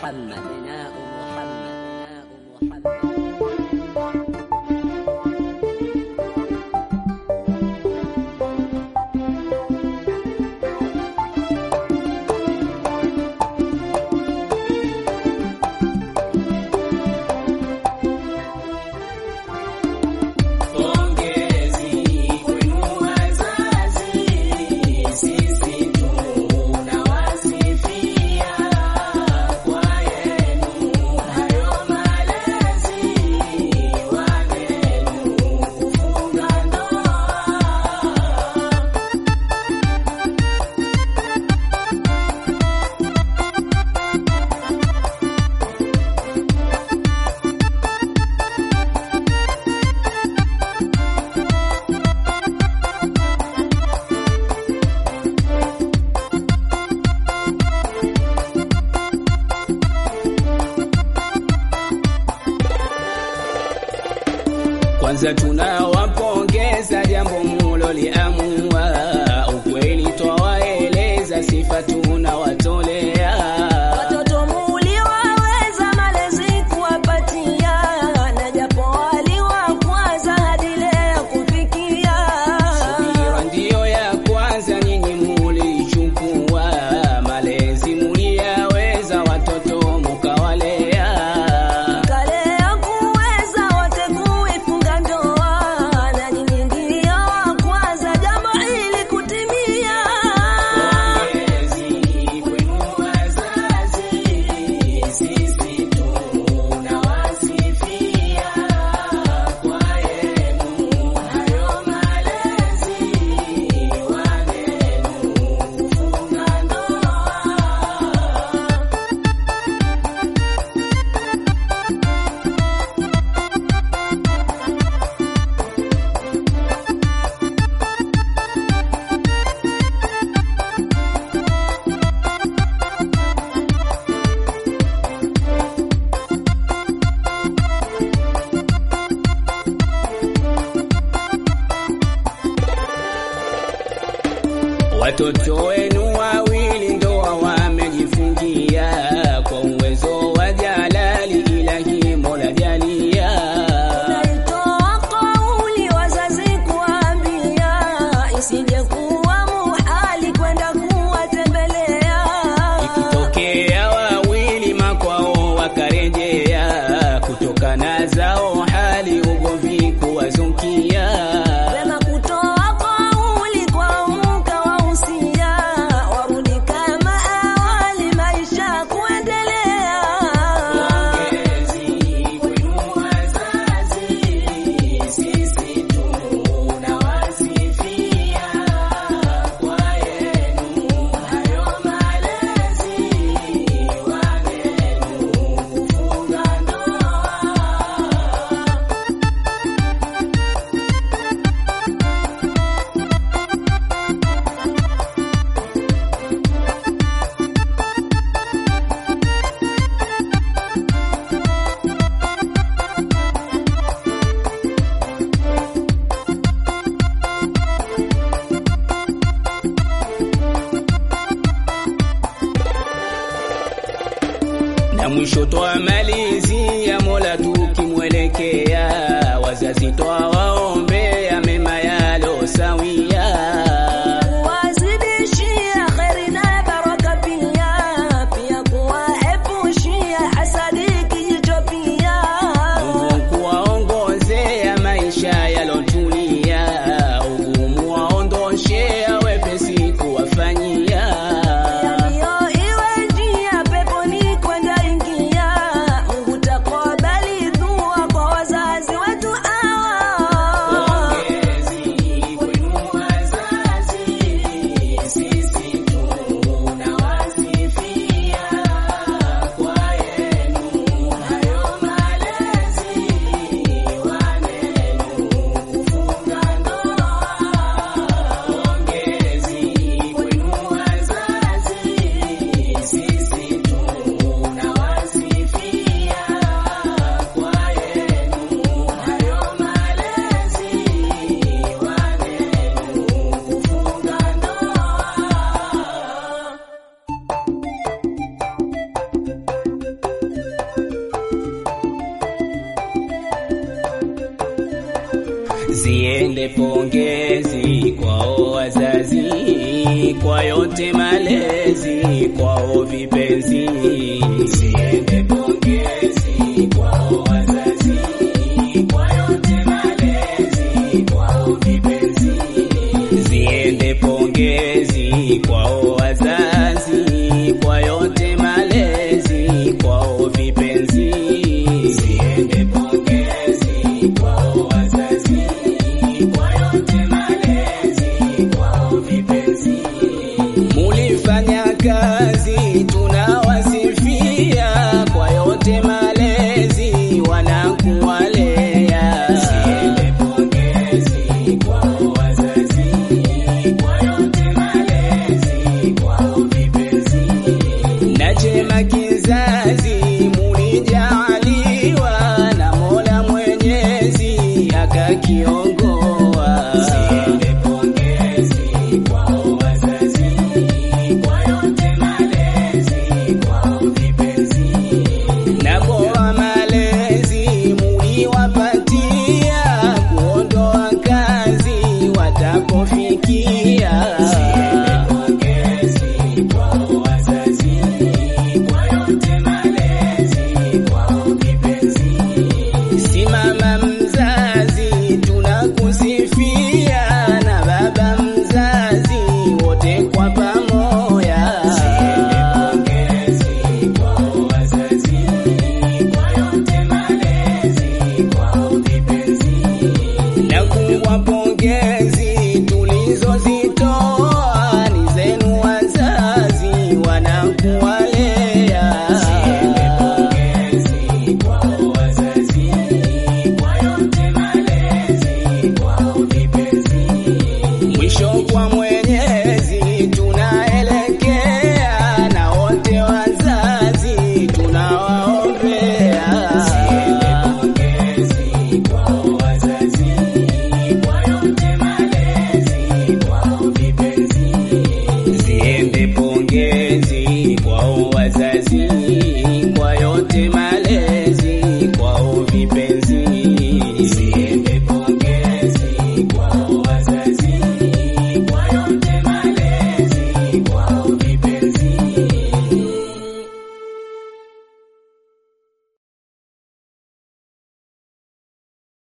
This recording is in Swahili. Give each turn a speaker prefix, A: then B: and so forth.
A: محمد أبناء محمد أبناء محمد
B: Kwanza tunawapongeza jambo muloliamua, ukweli twawaeleza, sifa tunawatolea.
C: Watoto muliwaweza malezi kuwapatia, na japo waliwakwaza hadi leo kufikia.
B: Subira ndiyo ya kwanza, nyinyi mulichukua, malezi muliyaweza, watoto mukawalea.
C: Kalea kuweza wote kuifunga ndoa, na nyinyi ndio wa kwanza jambo hili kutimia.
B: Pongezi kwenu wazazi, sisi tunawasifia kwa yenu hayo malezi, wanenu kufunga ndoa. Watoto wenu wawili ndoa wamejifungia kwa uwezo wa Jalali, ilahi Mola jalia.
C: Naitoa kauli wazazi kuambia, isije kuwa muhali kwenda kuwatembelea.
B: Ikitokea wawili makwao wakarejea, kutokana zao hali ugomvi kuwazukia.
C: Wema kutoa kauli kwa mkawahusia, warudi kama awali, maisha kuendelea.
B: Pongezi kwenu wazazi, sisi tunawasifia kwa yenu hayo malezi, wanenu kufunga ndoa. na mwisho twamalizia Mola tukimwelekea, wazazi twawaombea mema yalo sawia.
C: Kuwazidishia kheri na baraka pia, pia kuwaepushia hasadi kijicho pia.
B: Mungu kuwaongozea maisha yalotulia, ugumu waondoshea, wepesi kuwafanyia.
C: Ndiyo iwe njia peponi kwenda ingia. Mungu takubali dua kwa wazazi wetu hawa.
B: ziende pongezi kwao wazazi, kwa yote malezi kwao vipenzi, ziende pongezi